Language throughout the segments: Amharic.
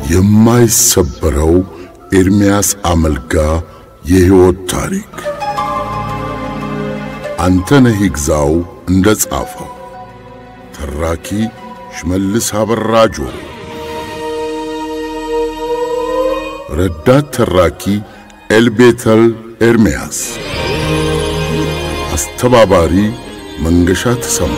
የማይሰበረው ኤርምያስ አመልጋ የሕይወት ታሪክ አንተነህ ይግዛው እንደ ጻፈው፣ ተራኪ ሽመልስ አበራ ጆሮ፣ ረዳት ተራኪ ኤልቤተል ኤርምያስ፣ አስተባባሪ መንገሻ ተሰማ።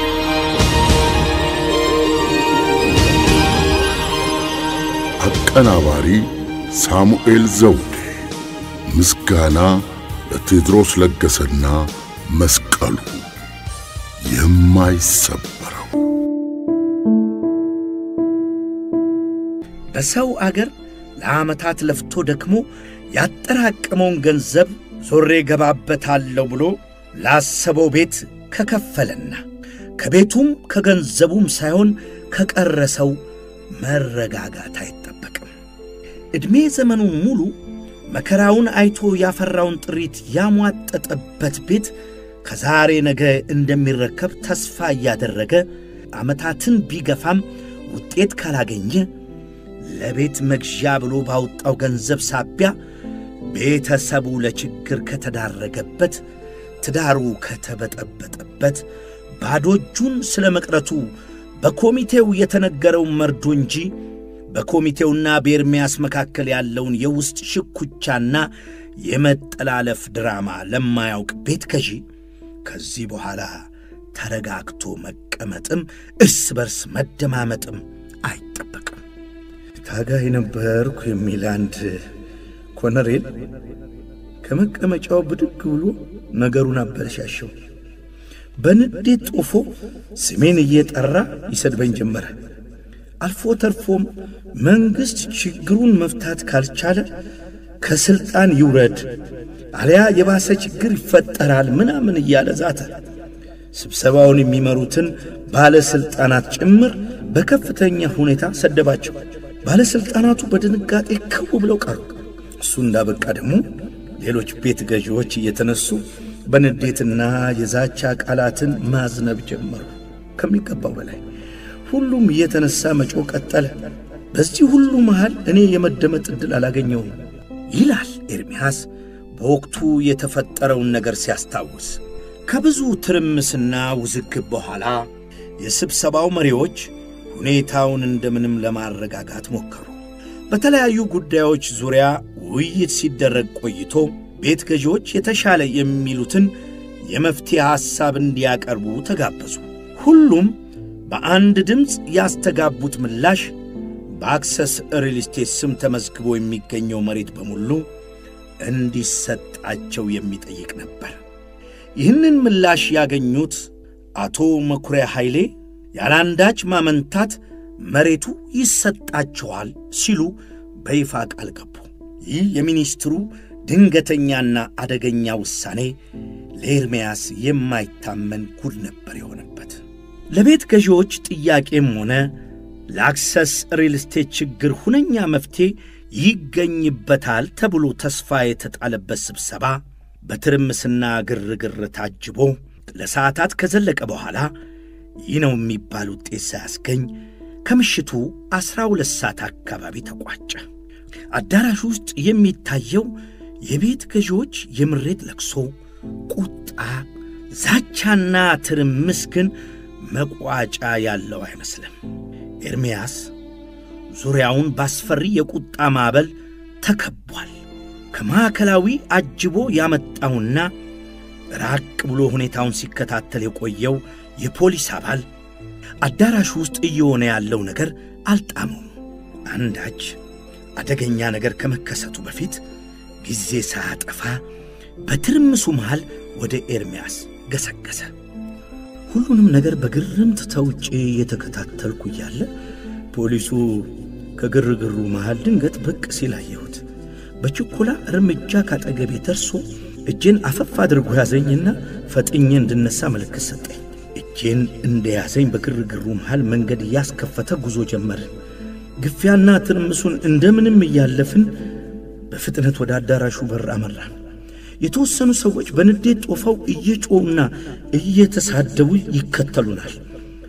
አቀናባሪ ሳሙኤል ዘውዴ። ምስጋና ለቴዎድሮስ ለገሰና መስቀሉ የማይሰበረው በሰው አገር ለዓመታት ለፍቶ ደክሞ ያጠራቀመውን ገንዘብ ዞሬ ገባበታለሁ ብሎ ላሰበው ቤት ከከፈለና ከቤቱም ከገንዘቡም ሳይሆን ከቀረሰው መረጋጋት አይጠበቅም። ዕድሜ ዘመኑን ሙሉ መከራውን አይቶ ያፈራውን ጥሪት ያሟጠጠበት ቤት ከዛሬ ነገ እንደሚረከብ ተስፋ እያደረገ ዓመታትን ቢገፋም ውጤት ካላገኘ ለቤት መግዣ ብሎ ባወጣው ገንዘብ ሳቢያ ቤተሰቡ ለችግር ከተዳረገበት፣ ትዳሩ ከተበጠበጠበት፣ ባዶ እጁን ስለ መቅረቱ በኮሚቴው የተነገረውን መርዶ እንጂ በኮሚቴውና በኤርምያስ መካከል ያለውን የውስጥ ሽኩቻና የመጠላለፍ ድራማ ለማያውቅ ቤት ገዢ ከዚህ በኋላ ተረጋግቶ መቀመጥም እርስ በርስ መደማመጥም አይጠበቅም። ታጋይ ነበርኩ የሚል አንድ ኮነሬል ከመቀመጫው ብድግ ብሎ ነገሩን አበለሻሸው። በንዴት ጦፎ ስሜን እየጠራ ይሰድበኝ ጀመረ። አልፎ ተርፎም መንግሥት ችግሩን መፍታት ካልቻለ ከሥልጣን ይውረድ አሊያ የባሰ ችግር ይፈጠራል ምናምን እያለ ዛተ። ስብሰባውን የሚመሩትን ባለሥልጣናት ጭምር በከፍተኛ ሁኔታ ሰደባቸው። ባለሥልጣናቱ በድንጋጤ ክው ብለው ቀሩ። እሱ እንዳበቃ ደግሞ ሌሎች ቤት ገዢዎች እየተነሱ በንዴትና የዛቻ ቃላትን ማዝነብ ጀመሩ። ከሚገባው በላይ ሁሉም እየተነሳ መጮ ቀጠለ። በዚህ ሁሉ መሃል እኔ የመደመጥ ዕድል አላገኘውም ይላል ኤርምያስ በወቅቱ የተፈጠረውን ነገር ሲያስታውስ። ከብዙ ትርምስና ውዝግብ በኋላ የስብሰባው መሪዎች ሁኔታውን እንደምንም ለማረጋጋት ሞከሩ። በተለያዩ ጉዳዮች ዙሪያ ውይይት ሲደረግ ቆይቶ ቤት ገዢዎች የተሻለ የሚሉትን የመፍትሄ ሐሳብ እንዲያቀርቡ ተጋበዙ። ሁሉም በአንድ ድምፅ ያስተጋቡት ምላሽ በአክሰስ ሪል ስቴት ስም ተመዝግቦ የሚገኘው መሬት በሙሉ እንዲሰጣቸው የሚጠይቅ ነበር። ይህንን ምላሽ ያገኙት አቶ መኩሪያ ኃይሌ ያለአንዳች ማመንታት መሬቱ ይሰጣቸዋል ሲሉ በይፋ ቃል ገቡ። ይህ የሚኒስትሩ ድንገተኛና አደገኛ ውሳኔ ለኤርምያስ የማይታመን ጉድ ነበር የሆነበት። ለቤት ገዢዎች ጥያቄም ሆነ ለአክሰስ ሪል ስቴት ችግር ሁነኛ መፍትሔ ይገኝበታል ተብሎ ተስፋ የተጣለበት ስብሰባ በትርምስና ግርግር ታጅቦ ለሰዓታት ከዘለቀ በኋላ ይህ ነው የሚባል ውጤት ሳያስገኝ ከምሽቱ ዐሥራ ሁለት ሰዓት አካባቢ ተቋጨ። አዳራሽ ውስጥ የሚታየው የቤት ገዢዎች የምሬት ለቅሶ፣ ቁጣ፣ ዛቻና ትርምስ ግን መቋጫ ያለው አይመስልም። ኤርምያስ ዙሪያውን ባስፈሪ የቁጣ ማዕበል ተከቧል። ከማዕከላዊ አጅቦ ያመጣውና ራቅ ብሎ ሁኔታውን ሲከታተል የቆየው የፖሊስ አባል አዳራሹ ውስጥ እየሆነ ያለው ነገር አልጣመውም። አንዳች አደገኛ ነገር ከመከሰቱ በፊት ጊዜ ሳያጠፋ በትርምሱ መሃል ወደ ኤርምያስ ገሰገሰ። ሁሉንም ነገር በግርምት ተውጬ እየተከታተልኩ እያለ ፖሊሱ ከግርግሩ መሃል ድንገት ብቅ ሲል አየሁት። በችኮላ እርምጃ ካጠገቤ ደርሶ እጄን አፈፍ አድርጎ ያዘኝና ፈጥኜ እንድነሳ ምልክት ሰጠኝ። እጄን እንደያዘኝ በግርግሩ መሃል መንገድ እያስከፈተ ጉዞ ጀመርን። ግፊያና ትርምሱን እንደምንም እያለፍን በፍጥነት ወደ አዳራሹ በር አመራን። የተወሰኑ ሰዎች በንዴት ጦፈው እየጮውና እየተሳደቡ ይከተሉናል።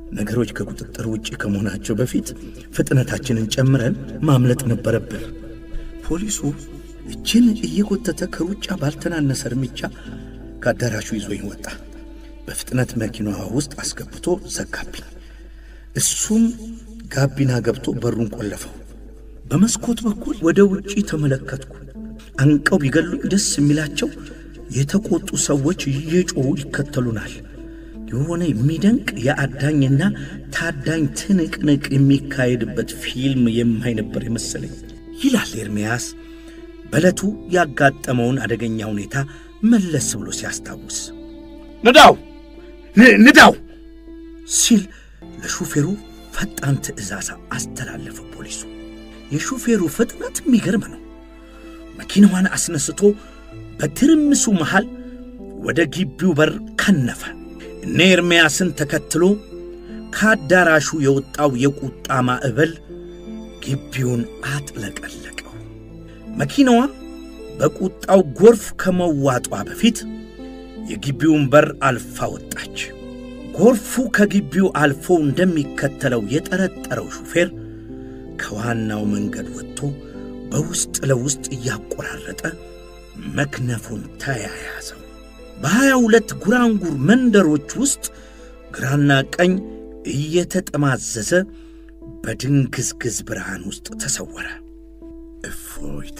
ነገሮች ከቁጥጥር ውጭ ከመሆናቸው በፊት ፍጥነታችንን ጨምረን ማምለጥ ነበረብን። ፖሊሱ እችን እየጎተተ ከሩጫ ባልተናነሰ እርምጃ ከአዳራሹ ይዞኝ ወጣ። በፍጥነት መኪናዋ ውስጥ አስገብቶ ዘጋብኝ። እሱም ጋቢና ገብቶ በሩን ቆለፈው። በመስኮት በኩል ወደ ውጪ ተመለከትኩ። አንቀው ቢገሉኝ ደስ የሚላቸው የተቆጡ ሰዎች እየጮሁ ይከተሉናል። የሆነ የሚደንቅ የአዳኝና ታዳኝ ትንቅንቅ የሚካሄድበት ፊልም የማይ ነበር የመሰለኝ ይላል ኤርምያስ በዕለቱ ያጋጠመውን አደገኛ ሁኔታ መለስ ብሎ ሲያስታውስ። ንዳው ንዳው ሲል ለሹፌሩ ፈጣን ትዕዛዝ አስተላለፈ ፖሊሱ። የሹፌሩ ፍጥነት የሚገርም ነው። መኪናዋን አስነስቶ በትርምሱ መሃል ወደ ግቢው በር ከነፈ። እነ ኤርምያስን ተከትሎ ከአዳራሹ የወጣው የቁጣ ማዕበል ግቢውን አጥለቀለቀው። መኪናዋ በቁጣው ጎርፍ ከመዋጧ በፊት የግቢውን በር አልፋ ወጣች። ጎርፉ ከግቢው አልፎ እንደሚከተለው የጠረጠረው ሹፌር ከዋናው መንገድ ወጥቶ በውስጥ ለውስጥ እያቆራረጠ መክነፉን ተያያዘው። በሀያ ሁለት ጉራንጉር መንደሮች ውስጥ ግራና ቀኝ እየተጠማዘዘ በድንግዝግዝ ብርሃን ውስጥ ተሰወረ። እፎይታ፣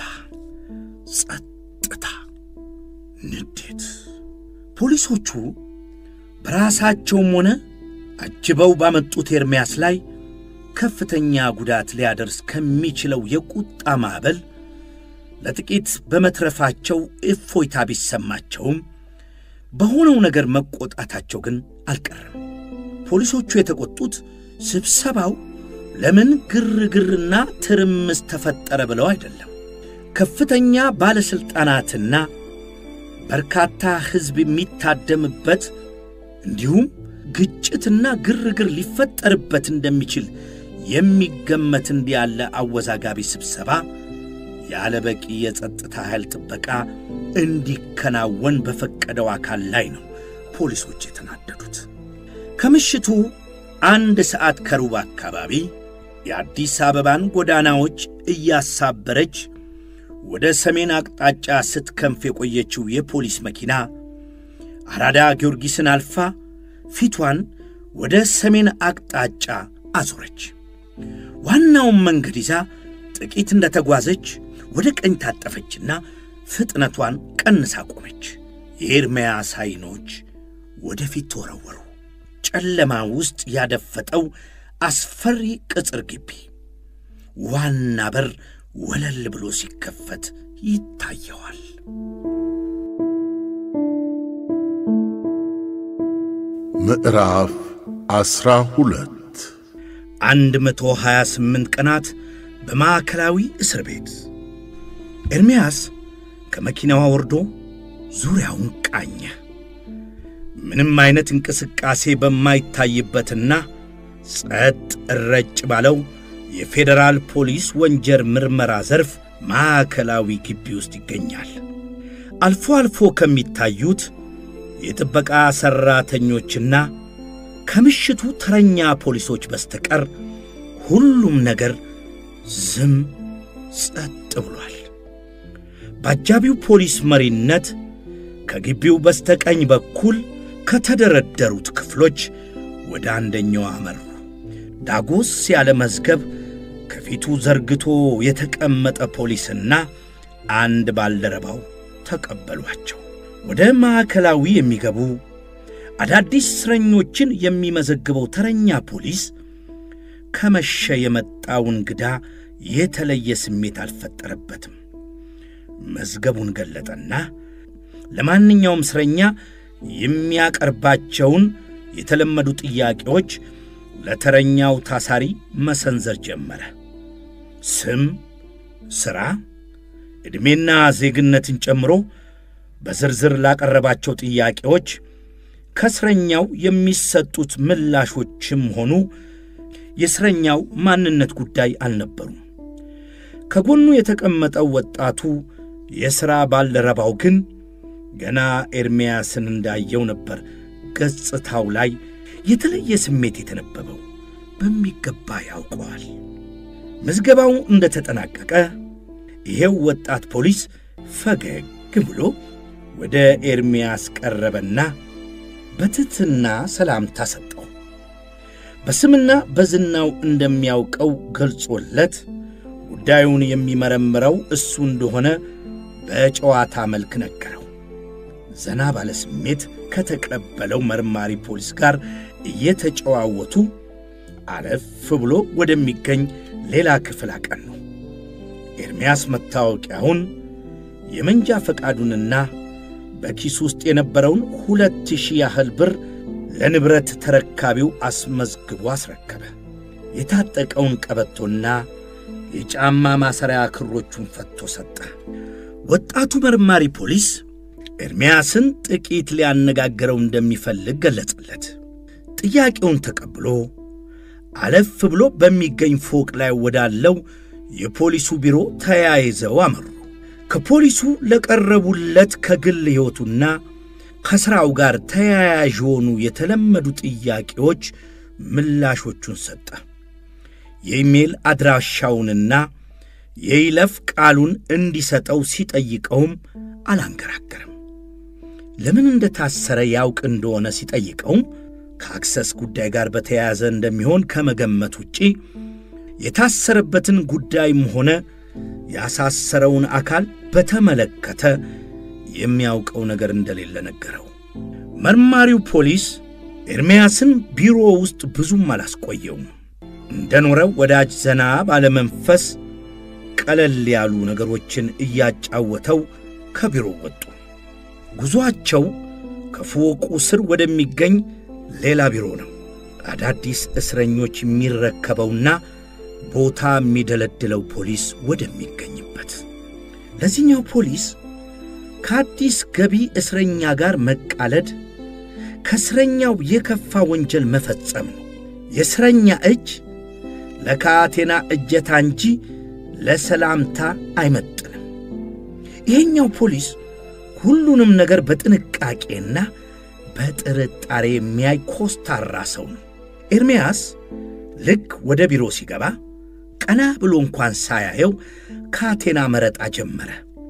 ጸጥታ፣ ንዴት። ፖሊሶቹ በራሳቸውም ሆነ አጅበው ባመጡት ኤርምያስ ላይ ከፍተኛ ጉዳት ሊያደርስ ከሚችለው የቁጣ ማዕበል ለጥቂት በመትረፋቸው እፎይታ ቢሰማቸውም በሆነው ነገር መቆጣታቸው ግን አልቀረም። ፖሊሶቹ የተቆጡት ስብሰባው ለምን ግርግርና ትርምስ ተፈጠረ ብለው አይደለም። ከፍተኛ ባለሥልጣናትና በርካታ ሕዝብ የሚታደምበት እንዲሁም ግጭትና ግርግር ሊፈጠርበት እንደሚችል የሚገመት እንዲህ ያለ አወዛጋቢ ስብሰባ ያለ በቂ የጸጥታ ኃይል ጥበቃ እንዲከናወን በፈቀደው አካል ላይ ነው ፖሊሶች የተናደዱት። ከምሽቱ አንድ ሰዓት ከሩብ አካባቢ የአዲስ አበባን ጎዳናዎች እያሳበረች ወደ ሰሜን አቅጣጫ ስትከንፍ የቆየችው የፖሊስ መኪና አራዳ ጊዮርጊስን አልፋ ፊቷን ወደ ሰሜን አቅጣጫ አዞረች። ዋናውን መንገድ ይዛ ጥቂት እንደተጓዘች ወደ ቀኝ ታጠፈችና ፍጥነቷን ቀንሳ ቆመች። የኤርምያስ ዓይኖች ወደፊት ተወረወሩ። ጨለማ ውስጥ ያደፈጠው አስፈሪ ቅጽር ግቢ ዋና በር ወለል ብሎ ሲከፈት ይታየዋል። ምዕራፍ ዐሥራ ሁለት አንድ መቶ ሀያ ስምንት ቀናት በማዕከላዊ እስር ቤት። ኤርምያስ ከመኪናዋ ወርዶ ዙሪያውን ቃኘ። ምንም አይነት እንቅስቃሴ በማይታይበትና ጸጥ እረጭ ባለው የፌዴራል ፖሊስ ወንጀል ምርመራ ዘርፍ ማዕከላዊ ግቢ ውስጥ ይገኛል። አልፎ አልፎ ከሚታዩት የጥበቃ ሠራተኞችና ከምሽቱ ተረኛ ፖሊሶች በስተቀር ሁሉም ነገር ዝም ጸጥ ብሏል። በአጃቢው ፖሊስ መሪነት ከግቢው በስተቀኝ በኩል ከተደረደሩት ክፍሎች ወደ አንደኛው አመሩ። ዳጎስ ያለ መዝገብ ከፊቱ ዘርግቶ የተቀመጠ ፖሊስና አንድ ባልደረባው ተቀበሏቸው። ወደ ማዕከላዊ የሚገቡ አዳዲስ እስረኞችን የሚመዘግበው ተረኛ ፖሊስ ከመሸ የመጣው እንግዳ የተለየ ስሜት አልፈጠረበትም። መዝገቡን ገለጠና ለማንኛውም እስረኛ የሚያቀርባቸውን የተለመዱ ጥያቄዎች ለተረኛው ታሳሪ መሰንዘር ጀመረ። ስም፣ ሥራ፣ ዕድሜና ዜግነትን ጨምሮ በዝርዝር ላቀረባቸው ጥያቄዎች ከእስረኛው የሚሰጡት ምላሾችም ሆኑ የእስረኛው ማንነት ጉዳይ አልነበሩም። ከጎኑ የተቀመጠው ወጣቱ የሥራ ባልደረባው ግን ገና ኤርምያስን እንዳየው ነበር ገጽታው ላይ የተለየ ስሜት የተነበበው በሚገባ ያውቀዋል። ምዝገባው እንደተጠናቀቀ ይሄው ወጣት ፖሊስ ፈገግ ብሎ ወደ ኤርምያስ ቀረበና በትሕትና ሰላምታ ሰጠው። በስምና በዝናው እንደሚያውቀው ገልጾለት ጉዳዩን የሚመረምረው እሱ እንደሆነ በጨዋታ መልክ ነገረው። ዘና ባለ ስሜት ከተቀበለው መርማሪ ፖሊስ ጋር እየተጨዋወቱ አለፍ ብሎ ወደሚገኝ ሌላ ክፍል አቀኑ። ኤርምያስ መታወቂያውን የመንጃ ፈቃዱንና በኪሱ ውስጥ የነበረውን ሁለት ሺህ ያህል ብር ለንብረት ተረካቢው አስመዝግቦ አስረከበ። የታጠቀውን ቀበቶና የጫማ ማሰሪያ ክሮቹን ፈቶ ሰጠ። ወጣቱ መርማሪ ፖሊስ ኤርምያስን ጥቂት ሊያነጋግረው እንደሚፈልግ ገለጸለት። ጥያቄውን ተቀብሎ አለፍ ብሎ በሚገኝ ፎቅ ላይ ወዳለው የፖሊሱ ቢሮ ተያይዘው አመሩ። ከፖሊሱ ለቀረቡለት ከግል ሕይወቱና ከሥራው ጋር ተያያዥ የሆኑ የተለመዱ ጥያቄዎች ምላሾቹን ሰጠ። የኢሜል አድራሻውንና የይለፍ ቃሉን እንዲሰጠው ሲጠይቀውም አላንገራገርም። ለምን እንደታሰረ ያውቅ እንደሆነ ሲጠይቀውም ከአክሰስ ጉዳይ ጋር በተያያዘ እንደሚሆን ከመገመት ውጪ የታሰረበትን ጉዳይም ሆነ ያሳሰረውን አካል በተመለከተ የሚያውቀው ነገር እንደሌለ ነገረው። መርማሪው ፖሊስ ኤርምያስን ቢሮ ውስጥ ብዙም አላስቆየውም። እንደኖረው ወዳጅ ዘና ባለመንፈስ ቀለል ያሉ ነገሮችን እያጫወተው ከቢሮ ወጡ። ጉዞአቸው ከፎቁ ስር ወደሚገኝ ሌላ ቢሮ ነው። አዳዲስ እስረኞች የሚረከበውና ቦታ የሚደለድለው ፖሊስ ወደሚገኝበት። ለዚህኛው ፖሊስ ከአዲስ ገቢ እስረኛ ጋር መቃለድ ከእስረኛው የከፋ ወንጀል መፈጸም ነው። የእስረኛ እጅ ለካቴና እጀታ እንጂ ለሰላምታ አይመጥንም። ይሄኛው ፖሊስ ሁሉንም ነገር በጥንቃቄና በጥርጣሬ የሚያይ ኮስታራ ሰው ነው። ኤርምያስ ልክ ወደ ቢሮ ሲገባ ቀና ብሎ እንኳን ሳያየው ካቴና መረጣ ጀመረ።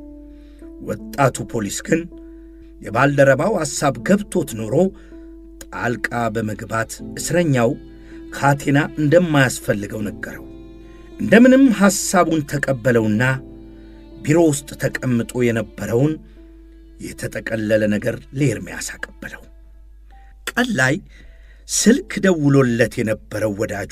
ወጣቱ ፖሊስ ግን የባልደረባው ሐሳብ ገብቶት ኖሮ ጣልቃ በመግባት እስረኛው ካቴና እንደማያስፈልገው ነገረው። እንደምንም ሐሳቡን ተቀበለውና ቢሮ ውስጥ ተቀምጦ የነበረውን የተጠቀለለ ነገር ለኤርምያስ አቀበለው። ቀን ላይ ስልክ ደውሎለት የነበረው ወዳጁ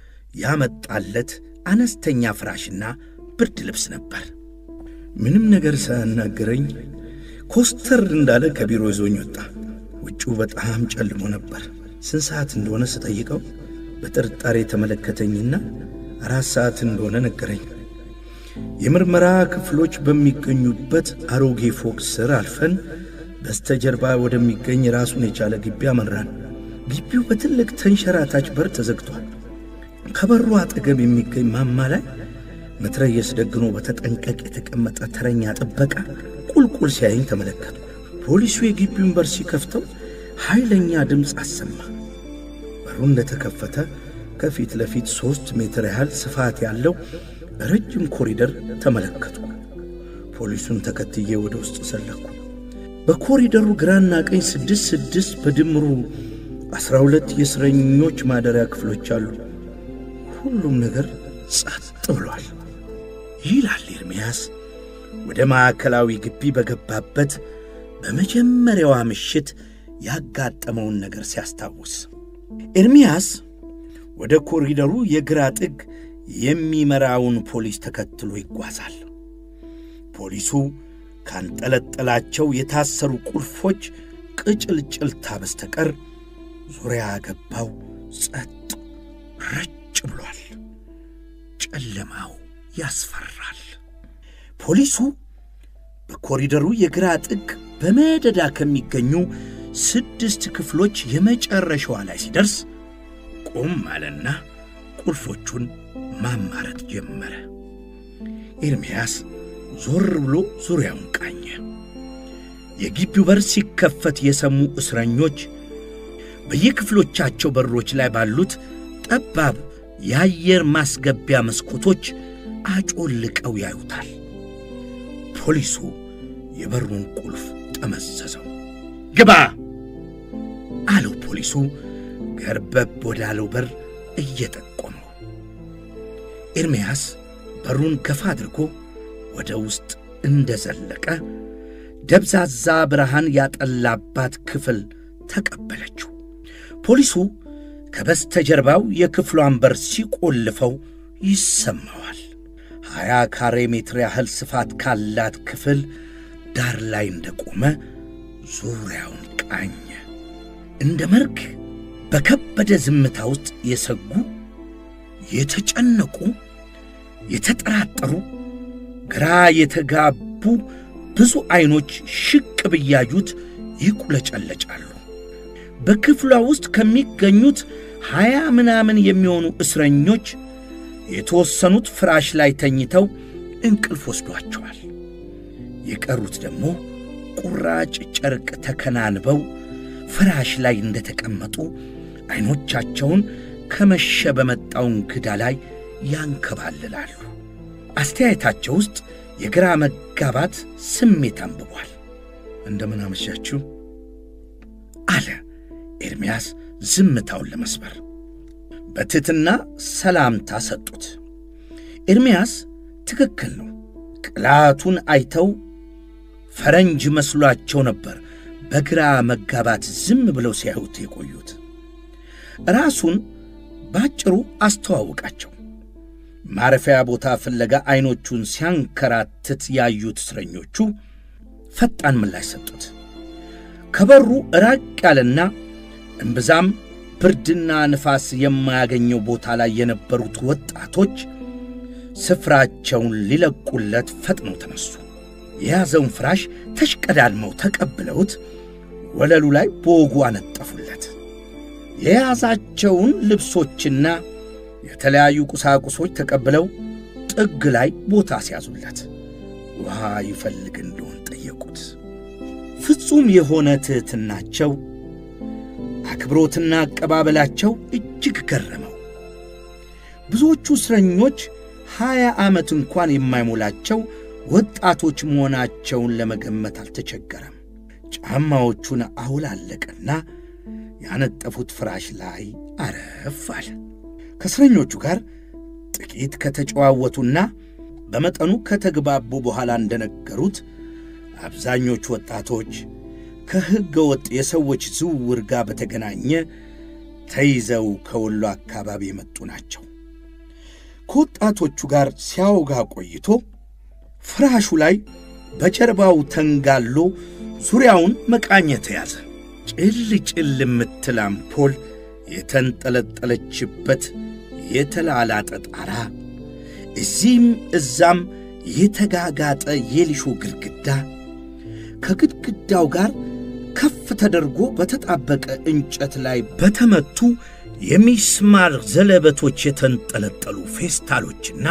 ያመጣለት አነስተኛ ፍራሽና ብርድ ልብስ ነበር። ምንም ነገር ሳያናገረኝ ኮስተር እንዳለ ከቢሮ ይዞኝ ወጣ። ውጪው በጣም ጨልሞ ነበር። ስንት ሰዓት እንደሆነ ስጠይቀው በጥርጣሬ ተመለከተኝና አራት ሰዓት እንደሆነ ነገረኝ። የምርመራ ክፍሎች በሚገኙበት አሮጌ ፎቅ ስር አልፈን በስተጀርባ ወደሚገኝ ራሱን የቻለ ግቢ አመራን። ግቢው በትልቅ ተንሸራታች በር ተዘግቷል። ከበሩ አጠገብ የሚገኝ ማማ ላይ መትረየስ ደግኖ በተጠንቀቅ የተቀመጠ ተረኛ ጥበቃ ቁልቁል ሲያየኝ ተመለከቱ። ፖሊሱ የግቢውን በር ሲከፍተው ኃይለኛ ድምፅ አሰማ። በሩ እንደተከፈተ ከፊት ለፊት ሦስት ሜትር ያህል ስፋት ያለው ረጅም ኮሪደር ተመለከቱ። ፖሊሱን ተከትዬ ወደ ውስጥ ሰለኩ። በኮሪደሩ ግራና ቀኝ ስድስት ስድስት በድምሩ ዐሥራ ሁለት የእስረኞች ማደሪያ ክፍሎች አሉ። ሁሉም ነገር ጸጥ ብሏል ይላል ኤርምያስ ወደ ማዕከላዊ ግቢ በገባበት በመጀመሪያዋ ምሽት ያጋጠመውን ነገር ሲያስታውስ። ኤርምያስ ወደ ኮሪደሩ የግራ ጥግ የሚመራውን ፖሊስ ተከትሎ ይጓዛል። ፖሊሱ ካንጠለጠላቸው የታሰሩ ቁልፎች ቅጭልጭልታ በስተቀር ዙሪያ ገባው ጸጥ ረጭ ብሏል። ጨለማው ያስፈራል። ፖሊሱ በኮሪደሩ የግራ ጥግ በመደዳ ከሚገኙ ስድስት ክፍሎች የመጨረሻዋ ላይ ሲደርስ ቆም አለና ቁልፎቹን ማማረጥ ጀመረ። ኤርምያስ ዞር ብሎ ዙሪያውን ቃኘ። የግቢው በር ሲከፈት የሰሙ እስረኞች በየክፍሎቻቸው በሮች ላይ ባሉት ጠባብ የአየር ማስገቢያ መስኮቶች አጮልቀው ያዩታል። ፖሊሱ የበሩን ቁልፍ ጠመዘዘው። ግባ አለው ፖሊሱ ገርበብ ወዳለው በር እየጠቆመው። ኤርምያስ በሩን ከፍ አድርጎ ወደ ውስጥ እንደዘለቀ ደብዛዛ ብርሃን ያጠላባት ክፍል ተቀበለችው። ፖሊሱ ከበስተጀርባው የክፍሏን በር ሲቆልፈው ይሰማዋል። ሀያ ካሬ ሜትር ያህል ስፋት ካላት ክፍል ዳር ላይ እንደቆመ ዙሪያውን ቃኘ። እንደ መርግ በከበደ ዝምታ ውስጥ የሰጉ የተጨነቁ፣ የተጠራጠሩ፣ ግራ የተጋቡ ብዙ ዐይኖች ሽቅብ እያዩት ይቁለጨለጫሉ። በክፍሏ ውስጥ ከሚገኙት ሀያ ምናምን የሚሆኑ እስረኞች የተወሰኑት ፍራሽ ላይ ተኝተው እንቅልፍ ወስዷቸዋል። የቀሩት ደግሞ ቁራጭ ጨርቅ ተከናንበው ፍራሽ ላይ እንደተቀመጡ ዐይኖቻቸውን ከመሸ በመጣው እንግዳ ላይ ያንከባልላሉ። አስተያየታቸው ውስጥ የግራ መጋባት ስሜት አንብቧል። እንደምን አመሻችሁ አለ ኤርምያስ ዝምታውን ለመስበር። በትሕትና ሰላምታ ሰጡት። ኤርምያስ ትክክል ነው። ቅላቱን አይተው ፈረንጅ መስሏቸው ነበር በግራ መጋባት ዝም ብለው ሲያዩት የቆዩት። ራሱን ባጭሩ አስተዋወቃቸው። ማረፊያ ቦታ ፍለጋ ዐይኖቹን ሲያንከራትት ያዩት እስረኞቹ ፈጣን ምላሽ ሰጡት። ከበሩ ራቅ ያለና እምብዛም ብርድና ንፋስ የማያገኘው ቦታ ላይ የነበሩት ወጣቶች ስፍራቸውን ሊለቁለት ፈጥነው ተነሱ። የያዘውን ፍራሽ ተሽቀዳድመው ተቀብለውት ወለሉ ላይ በወጉ አነጠፉለት። የያዛቸውን ልብሶችና የተለያዩ ቁሳቁሶች ተቀብለው ጥግ ላይ ቦታ ሲያዙለት ውሃ ይፈልግ እንደሆን ጠየቁት። ፍጹም የሆነ ትሕትናቸው፣ አክብሮትና አቀባበላቸው እጅግ ገረመው። ብዙዎቹ እስረኞች ሀያ ዓመት እንኳን የማይሞላቸው ወጣቶች መሆናቸውን ለመገመት አልተቸገረም። ጫማዎቹን አውላለቀና ያነጠፉት ፍራሽ ላይ አረፍ አለ። ከእስረኞቹ ጋር ጥቂት ከተጨዋወቱና በመጠኑ ከተግባቡ በኋላ እንደነገሩት አብዛኞቹ ወጣቶች ከሕገ ወጥ የሰዎች ዝውውር ጋር በተገናኘ ተይዘው ከወሎ አካባቢ የመጡ ናቸው። ከወጣቶቹ ጋር ሲያወጋ ቆይቶ ፍራሹ ላይ በጀርባው ተንጋሎ ዙሪያውን መቃኘት ያዘ። ጭል ጭል የምትል አምፖል የተንጠለጠለችበት የተላላጠ ጣራ፣ እዚህም እዛም የተጋጋጠ የሊሾ ግድግዳ፣ ከግድግዳው ጋር ከፍ ተደርጎ በተጣበቀ እንጨት ላይ በተመቱ የሚስማር ዘለበቶች የተንጠለጠሉ ፌስታሎችና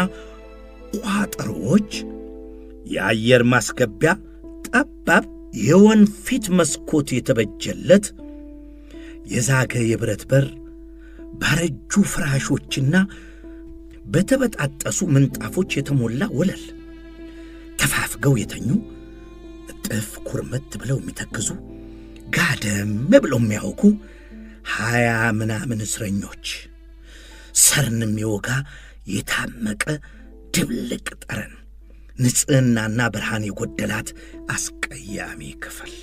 ቋጠሮዎች፣ የአየር ማስገቢያ ጠባብ የወንፊት መስኮት የተበጀለት የዛገ የብረት በር፣ ባረጁ ፍራሾችና በተበጣጠሱ ምንጣፎች የተሞላ ወለል፣ ተፋፍገው የተኙ እጥፍ ኩርመት ብለው የሚተክዙ ጋደም ብለው የሚያውቁ ሀያ ምናምን እስረኞች፣ ሰርን የሚወጋ የታመቀ ድብልቅ ጠረን፣ ንጽሕናና ብርሃን የጎደላት አስቀያሚ ክፍል።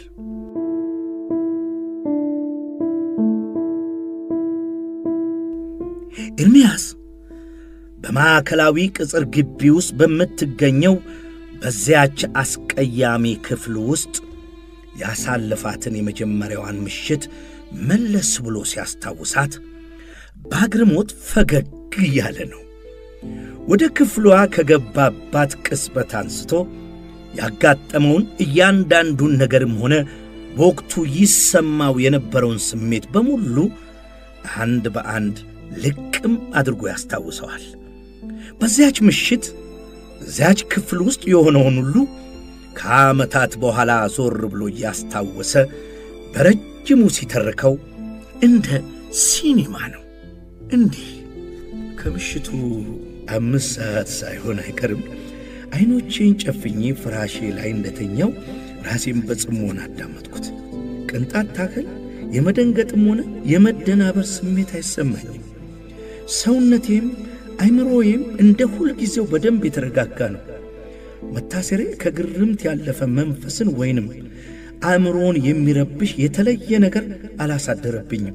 ኤርምያስ በማዕከላዊ ቅጽር ግቢ ውስጥ በምትገኘው በዚያች አስቀያሚ ክፍል ውስጥ ያሳለፋትን የመጀመሪያዋን ምሽት መለስ ብሎ ሲያስታውሳት በአግርሞት ፈገግ እያለ ነው። ወደ ክፍሏ ከገባባት ቅጽበት አንስቶ ያጋጠመውን እያንዳንዱን ነገርም ሆነ በወቅቱ ይሰማው የነበረውን ስሜት በሙሉ አንድ በአንድ ልቅም አድርጎ ያስታውሰዋል። በዚያች ምሽት እዚያች ክፍል ውስጥ የሆነውን ሁሉ ከዓመታት በኋላ ዞር ብሎ እያስታወሰ በረጅሙ ሲተርከው እንደ ሲኒማ ነው። እንዲህ ከምሽቱ አምስት ሰዓት ሳይሆን አይቀርም ዐይኖቼን ጨፍኜ ፍራሼ ላይ እንደተኛው ራሴን በጽሞና አዳመጥኩት። ቅንጣት ታክል የመደንገጥም ሆነ የመደናበር ስሜት አይሰማኝም። ሰውነቴም አይምሮዬም እንደ ሁልጊዜው በደንብ የተረጋጋ ነው። መታሰሬ ከግርምት ያለፈ መንፈስን ወይንም አእምሮን የሚረብሽ የተለየ ነገር አላሳደረብኝም።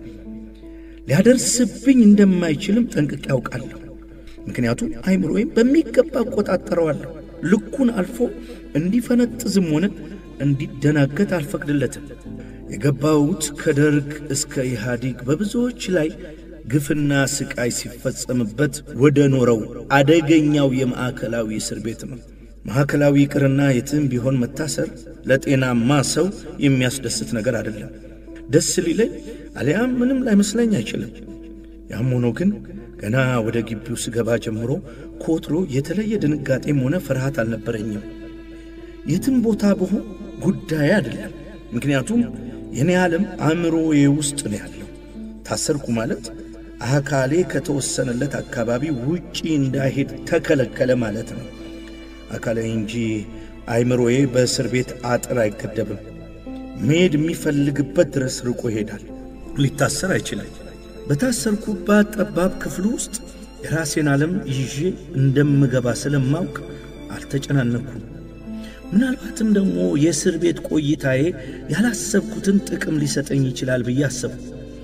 ሊያደርስብኝ እንደማይችልም ጠንቅቄ ያውቃለሁ። ምክንያቱም አይምሮዬም በሚገባ እቆጣጠረዋለሁ። ልኩን አልፎ እንዲፈነጥዝም ሆነ እንዲደናገት አልፈቅድለትም። የገባሁት ከደርግ እስከ ኢህአዲግ በብዙዎች ላይ ግፍና ስቃይ ሲፈጸምበት ወደ ኖረው አደገኛው የማዕከላዊ እስር ቤት ነው። ማዕከላዊ ይቅርና የትም ቢሆን መታሰር ለጤናማ ሰው የሚያስደስት ነገር አይደለም። ደስ ሊለኝ አሊያም ምንም ላይመስለኝ አይችልም። ያም ሆኖ ግን ገና ወደ ግቢው ስገባ ጀምሮ ከወትሮ የተለየ ድንጋጤም ሆነ ፍርሃት አልነበረኝም። የትም ቦታ ብሆን ጉዳይ አይደለም። ምክንያቱም የኔ ዓለም አእምሮዬ ውስጥ ነው ያለው። ታሰርኩ ማለት አካሌ ከተወሰነለት አካባቢ ውጪ እንዳይሄድ ተከለከለ ማለት ነው። አካሌ እንጂ አይምሮዬ በእስር ቤት አጥር አይገደብም። መሄድ የሚፈልግበት ድረስ ርቆ ይሄዳል። ሊታሰር አይችልም። በታሰርኩባት ጠባብ ክፍል ውስጥ የራሴን ዓለም ይዤ እንደምገባ ስለማውቅ አልተጨናነኩም። ምናልባትም ደግሞ የእስር ቤት ቆይታዬ ያላሰብኩትን ጥቅም ሊሰጠኝ ይችላል ብዬ አሰብኩ።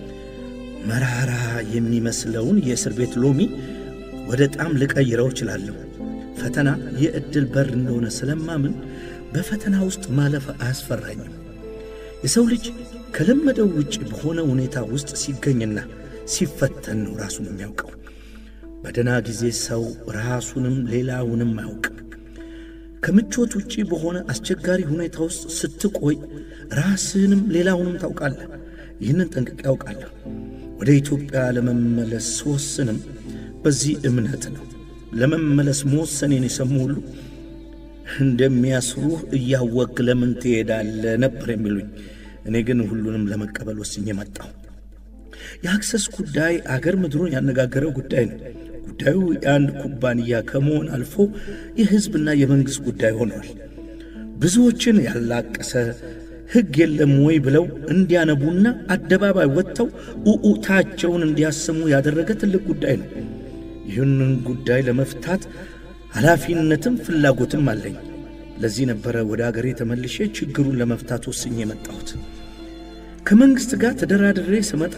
መራራ የሚመስለውን የእስር ቤት ሎሚ ወደ ጣም ልቀይረው እችላለሁ። ፈተና የዕድል በር እንደሆነ ስለማምን በፈተና ውስጥ ማለፍ አያስፈራኝም። የሰው ልጅ ከለመደው ውጭ በሆነ ሁኔታ ውስጥ ሲገኝና ሲፈተን ነው ራሱን የሚያውቀው። በደና ጊዜ ሰው ራሱንም ሌላውንም አያውቅም። ከምቾት ውጪ በሆነ አስቸጋሪ ሁኔታ ውስጥ ስትቆይ ራስህንም ሌላውንም ታውቃለህ። ይህንን ጠንቅቄ ያውቃለሁ። ወደ ኢትዮጵያ ለመመለስ ስወስንም በዚህ እምነት ነው። ለመመለስ መወሰኔን የሰሙ ሁሉ እንደሚያስሩህ እያወቅ ለምን ትሄዳለህ ነበር የሚሉኝ። እኔ ግን ሁሉንም ለመቀበል ወስኜ መጣሁ። የአክሰስ ጉዳይ አገር ምድሩን ያነጋገረው ጉዳይ ነው። ጉዳዩ የአንድ ኩባንያ ከመሆን አልፎ የሕዝብና የመንግሥት ጉዳይ ሆኗል። ብዙዎችን ያላቀሰ ሕግ የለም ወይ ብለው እንዲያነቡና አደባባይ ወጥተው ኡኡታቸውን እንዲያሰሙ ያደረገ ትልቅ ጉዳይ ነው። ይህንን ጉዳይ ለመፍታት ኃላፊነትም ፍላጎትም አለኝ። ለዚህ ነበረ ወደ አገሬ ተመልሼ ችግሩን ለመፍታት ወስኜ የመጣሁት። ከመንግሥት ጋር ተደራድሬ ስመጣ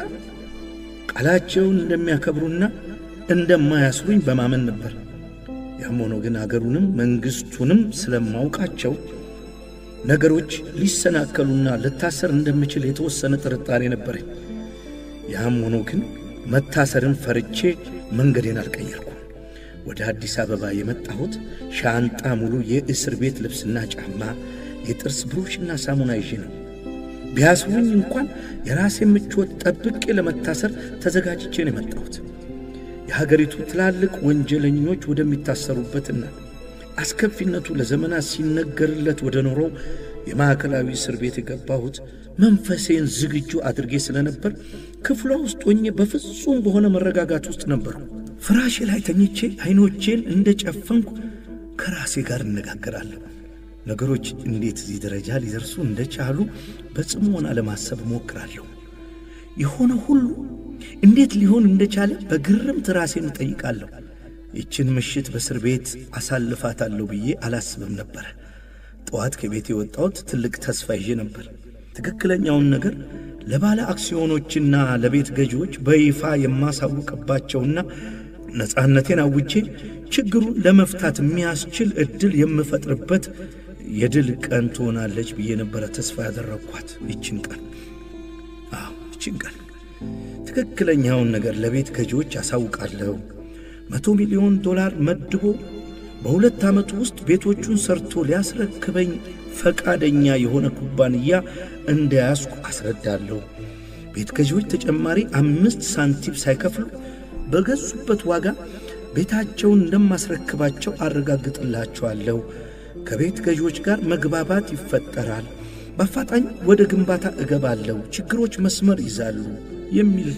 ቃላቸውን እንደሚያከብሩና እንደማያስሩኝ በማመን ነበር። ያም ሆኖ ግን አገሩንም መንግሥቱንም ስለማውቃቸው ነገሮች ሊሰናከሉና ልታሰር እንደምችል የተወሰነ ጥርጣሬ ነበረኝ። ያም ሆኖ ግን መታሰርን ፈርቼ መንገዴን አልቀየርኩም። ወደ አዲስ አበባ የመጣሁት ሻንጣ ሙሉ የእስር ቤት ልብስና ጫማ፣ የጥርስ ብሩሽና ሳሙና ይዤ ነው። ቢያስሩኝ እንኳን የራሴ ምቾት ጠብቄ ለመታሰር ተዘጋጅቼ ነው የመጣሁት። የሀገሪቱ ትላልቅ ወንጀለኞች ወደሚታሰሩበትና አስከፊነቱ ለዘመናት ሲነገርለት ወደ ኖረው የማዕከላዊ እስር ቤት የገባሁት መንፈሴን ዝግጁ አድርጌ ስለነበር ክፍሏ ውስጥ ሆኜ በፍጹም በሆነ መረጋጋት ውስጥ ነበሩ። ፍራሼ ላይ ተኝቼ ዐይኖቼን እንደ ጨፈንኩ ከራሴ ጋር እነጋገራለሁ። ነገሮች እንዴት እዚህ ደረጃ ሊደርሱ እንደቻሉ በጽሞና ለማሰብ እሞክራለሁ። የሆነ ሁሉ እንዴት ሊሆን እንደቻለ በግርምት ራሴን እጠይቃለሁ። ይችን ምሽት በእስር ቤት አሳልፋታለሁ ብዬ አላስብም ነበረ። ጠዋት ከቤት የወጣሁት ትልቅ ተስፋ ይዤ ነበር። ትክክለኛውን ነገር ለባለ አክሲዮኖችና ለቤት ገዢዎች በይፋ የማሳውቅባቸውና ነፃነቴን አውጄ ችግሩን ለመፍታት የሚያስችል ዕድል የምፈጥርበት የድል ቀን ትሆናለች ብዬ ነበረ ተስፋ ያደረግኳት ይችን ቀን። አዎ ይችን ቀን ትክክለኛውን ነገር ለቤት ገዢዎች አሳውቃለሁ። መቶ ሚሊዮን ዶላር መድቦ በሁለት ዓመቱ ውስጥ ቤቶቹን ሰርቶ ሊያስረክበኝ ፈቃደኛ የሆነ ኩባንያ እንደያዝኩ አስረዳለሁ። ቤት ገዢዎች ተጨማሪ አምስት ሳንቲም ሳይከፍሉ በገዙበት ዋጋ ቤታቸውን እንደማስረክባቸው አረጋግጥላቸዋለሁ። ከቤት ገዢዎች ጋር መግባባት ይፈጠራል። በአፋጣኝ ወደ ግንባታ እገባለሁ። ችግሮች መስመር ይዛሉ የሚል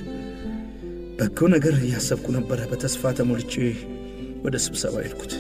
በጎ ነገር እያሰብኩ ነበረ። በተስፋ ተሞልቼ ወደ ስብሰባ ሄድኩት።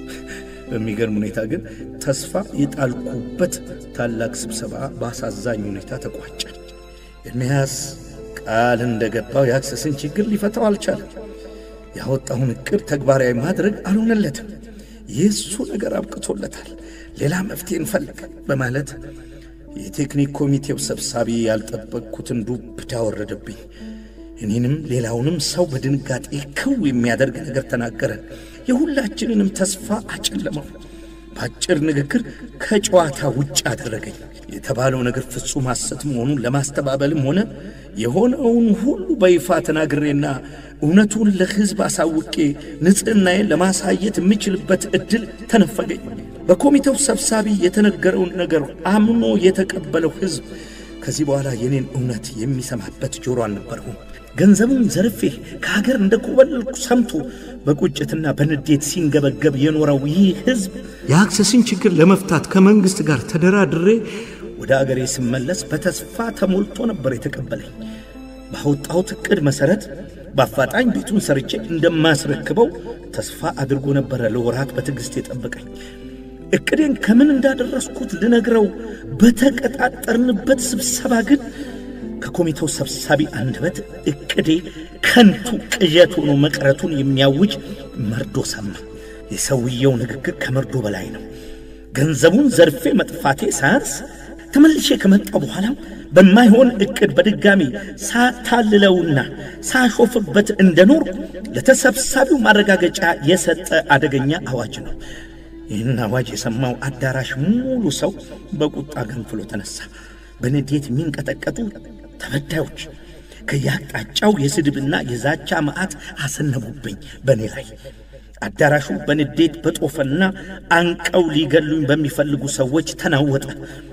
በሚገርም ሁኔታ ግን ተስፋ የጣልኩበት ታላቅ ስብሰባ በአሳዛኝ ሁኔታ ተቋጨ። ኤርምያስ ቃል እንደገባው የአክሰስን ችግር ሊፈታው አልቻለም። ያወጣውን ዕቅድ ተግባራዊ ማድረግ አልሆነለትም። የእሱ ነገር አብቅቶለታል፣ ሌላ መፍትሄ እንፈልግ በማለት የቴክኒክ ኮሚቴው ሰብሳቢ ያልጠበቅኩትን ዱብዳ ወረደብኝ። እኔንም ሌላውንም ሰው በድንጋጤ ክው የሚያደርግ ነገር ተናገረ። የሁላችንንም ተስፋ አጨለመው። በአጭር ንግግር ከጨዋታ ውጭ አደረገኝ። የተባለው ነገር ፍጹም ሐሰት መሆኑን ለማስተባበልም ሆነ የሆነውን ሁሉ በይፋ ተናግሬና እውነቱን ለሕዝብ አሳውቄ ንጽሕናዬን ለማሳየት የምችልበት ዕድል ተነፈገኝ። በኮሚቴው ሰብሳቢ የተነገረውን ነገር አምኖ የተቀበለው ሕዝብ ከዚህ በኋላ የኔን እውነት የሚሰማበት ጆሮ አልነበረውም። ገንዘቡን ዘርፌ ከሀገር እንደ ኮበለልኩ ሰምቶ በቁጭትና በንዴት ሲንገበገብ የኖረው ይህ ሕዝብ የአክሰስን ችግር ለመፍታት ከመንግሥት ጋር ተደራድሬ ወደ አገሬ ስመለስ በተስፋ ተሞልቶ ነበር የተቀበለኝ። ባወጣሁት ዕቅድ መሠረት በአፋጣኝ ቤቱን ሰርቼ እንደማስረክበው ተስፋ አድርጎ ነበረ ለወራት በትዕግሥት የጠበቀኝ። ዕቅዴን ከምን እንዳደረስኩት ልነግረው በተቀጣጠርንበት ስብሰባ ግን ከኮሚቴው ሰብሳቢ አንደበት ዕቅዴ ከንቱ ቅዠት ሆኖ መቅረቱን የሚያውጅ መርዶ ሰማ። የሰውየው ንግግር ከመርዶ በላይ ነው። ገንዘቡን ዘርፌ መጥፋቴ ሳያንስ ተመልሼ ከመጣው በኋላም በማይሆን ዕቅድ በድጋሚ ሳታልለውና ሳሾፍበት እንደኖር ለተሰብሳቢው ማረጋገጫ የሰጠ አደገኛ አዋጅ ነው። ይህን አዋጅ የሰማው አዳራሽ ሙሉ ሰው በቁጣ ገንፍሎ ተነሳ። በንዴት የሚንቀጠቀጡ ተበዳዮች ከየአቅጣጫው የስድብና የዛቻ መዓት አሰነቡብኝ በእኔ ላይ። አዳራሹ በንዴት በጦፈና አንቀው ሊገሉኝ በሚፈልጉ ሰዎች ተናወጠ።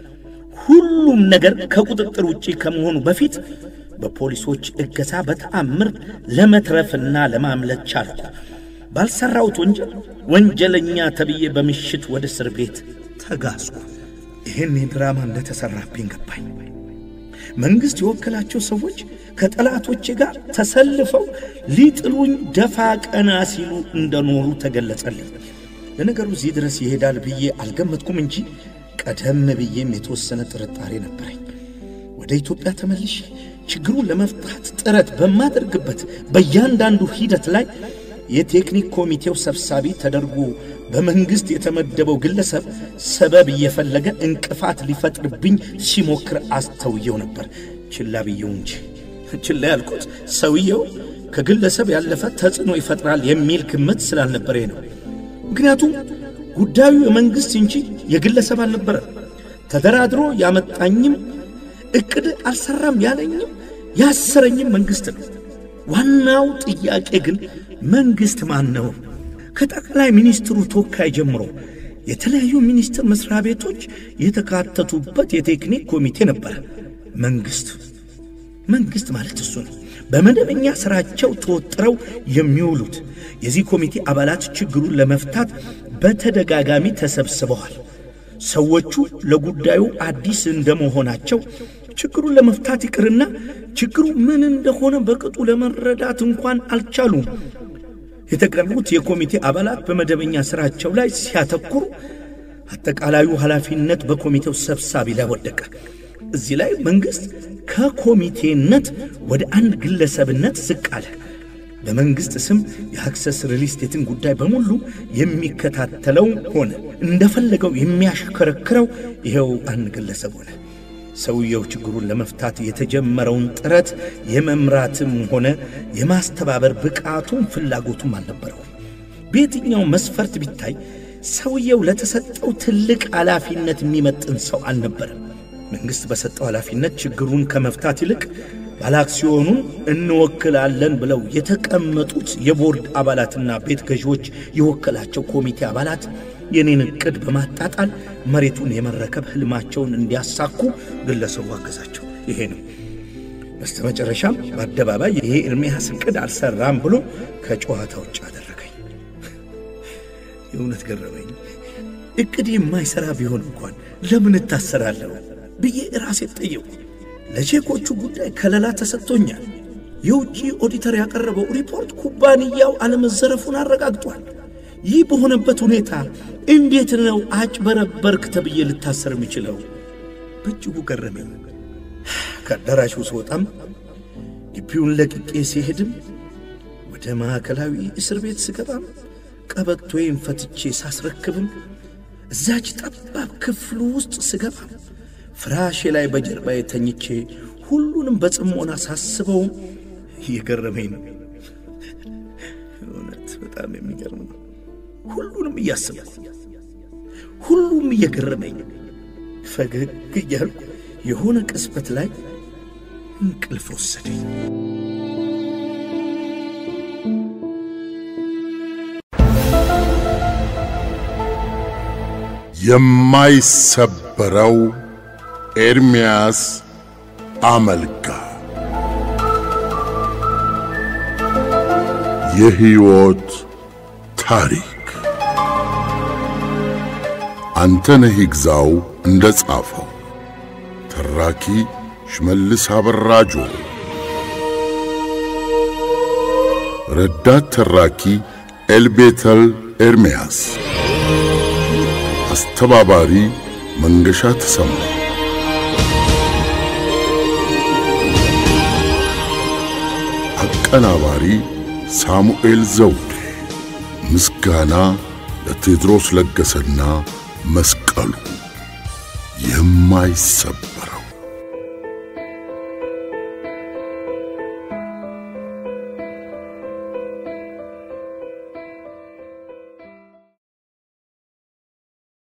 ሁሉም ነገር ከቁጥጥር ውጪ ከመሆኑ በፊት በፖሊሶች እገዛ በተአምር ለመትረፍና ለማምለጥ ቻልኩ። ባልሠራሁት ወንጀል ወንጀለኛ ተብዬ በምሽት ወደ እስር ቤት ተጋዝኩ። ይህን ድራማ እንደተሠራብኝ ገባኝ። መንግሥት የወከላቸው ሰዎች ከጠላቶቼ ጋር ተሰልፈው ሊጥሉኝ ደፋ ቀና ሲሉ እንደኖሩ ተገለጸልኝ። ለነገሩ እዚህ ድረስ ይሄዳል ብዬ አልገመትኩም እንጂ ቀደም ብዬም የተወሰነ ጥርጣሬ ነበረኝ። ወደ ኢትዮጵያ ተመልሼ ችግሩን ለመፍታት ጥረት በማደርግበት በእያንዳንዱ ሂደት ላይ የቴክኒክ ኮሚቴው ሰብሳቢ ተደርጎ በመንግሥት የተመደበው ግለሰብ ሰበብ እየፈለገ እንቅፋት ሊፈጥርብኝ ሲሞክር አስተውየው ነበር። ችላ ብየው እንጂ ችላ ያልኩት ሰውየው ከግለሰብ ያለፈ ተጽዕኖ ይፈጥራል የሚል ግምት ስላልነበረ ነው። ምክንያቱም ጉዳዩ የመንግሥት እንጂ የግለሰብ አልነበረም። ተደራድሮ ያመጣኝም ዕቅድ አልሠራም ያለኝም ያሰረኝም መንግሥት ነው። ዋናው ጥያቄ ግን መንግሥት ማን ነው? ከጠቅላይ ሚኒስትሩ ተወካይ ጀምሮ የተለያዩ ሚኒስቴር መስሪያ ቤቶች የተካተቱበት የቴክኒክ ኮሚቴ ነበረ። መንግሥት መንግሥት ማለት እሱ ነው። በመደበኛ ሥራቸው ተወጥረው የሚውሉት የዚህ ኮሚቴ አባላት ችግሩን ለመፍታት በተደጋጋሚ ተሰብስበዋል። ሰዎቹ ለጉዳዩ አዲስ እንደመሆናቸው ችግሩን ለመፍታት ይቅርና ችግሩ ምን እንደሆነ በቅጡ ለመረዳት እንኳን አልቻሉም። የተቀሩት የኮሚቴ አባላት በመደበኛ ሥራቸው ላይ ሲያተኩሩ አጠቃላዩ ኃላፊነት በኮሚቴው ሰብሳቢ ላይ ወደቀ። እዚህ ላይ መንግሥት ከኮሚቴነት ወደ አንድ ግለሰብነት ዝቅ አለ። በመንግሥት ስም የአክሰስ ሪል ስቴትን ጉዳይ በሙሉ የሚከታተለው ሆነ። እንደፈለገው የሚያሽከረክረው ይኸው አንድ ግለሰብ ሆነ። ሰውየው ችግሩን ለመፍታት የተጀመረውን ጥረት የመምራትም ሆነ የማስተባበር ብቃቱም ፍላጎቱም አልነበረውም። በየትኛው መስፈርት ቢታይ ሰውየው ለተሰጠው ትልቅ ኃላፊነት የሚመጥን ሰው አልነበረም። መንግሥት በሰጠው ኃላፊነት ችግሩን ከመፍታት ይልቅ ባለአክሲዮኑን እንወክላለን ብለው የተቀመጡት የቦርድ አባላትና ቤት ገዢዎች የወከላቸው ኮሚቴ አባላት የኔን ዕቅድ በማጣጣል መሬቱን የመረከብ ሕልማቸውን እንዲያሳኩ ግለሰቡ አገዛቸው። ይሄ ነው። በስተ መጨረሻም በአደባባይ ይሄ ኤርምያስ ዕቅድ አልሰራም ብሎ ከጨዋታ ውጭ አደረገኝ። የእውነት ገረመኝ። ዕቅድ የማይሠራ ቢሆን እንኳን ለምን እታሰራለሁ ብዬ ራሴ ጠየቁ። ለቼኮቹ ጉዳይ ከለላ ተሰጥቶኛል። የውጭ ኦዲተር ያቀረበው ሪፖርት ኩባንያው አለመዘረፉን አረጋግጧል። ይህ በሆነበት ሁኔታ እንዴት ነው አጭበረበርክ ተብዬ ልታሰር የሚችለው? በእጅጉ ገረመኝ። ከአዳራሹ ስወጣም ግቢውን ለቅቄ ሲሄድም ወደ ማዕከላዊ እስር ቤት ስገባም ቀበቶዬን ፈትቼ ሳስረክብም እዛች ጠባብ ክፍሉ ውስጥ ስገባ ፍራሼ ላይ በጀርባዬ ተኝቼ ሁሉንም በጽሞና ሳስበው እየገረመኝ ነው። እውነት በጣም የሚገርም ነው። ሁሉንም እያስበው ሁሉም እየገረመኝ ፈገግ እያልኩ የሆነ ቅጽበት ላይ እንቅልፍ ወሰደኝ። የማይሰበረው ኤርምያስ አመልጋ የሕይወት ታሪክ አንተነህ ይግዛው እንደ ጻፈው፣ ተራኪ ሽመልስ አበራጆ፣ ረዳት ተራኪ ኤልቤተል ኤርምያስ፣ አስተባባሪ መንገሻ ተሰማ። አቀናባሪ ሳሙኤል ዘውዴ። ምስጋና ለቴድሮስ ለገሰና መስቀሉ የማይሰብ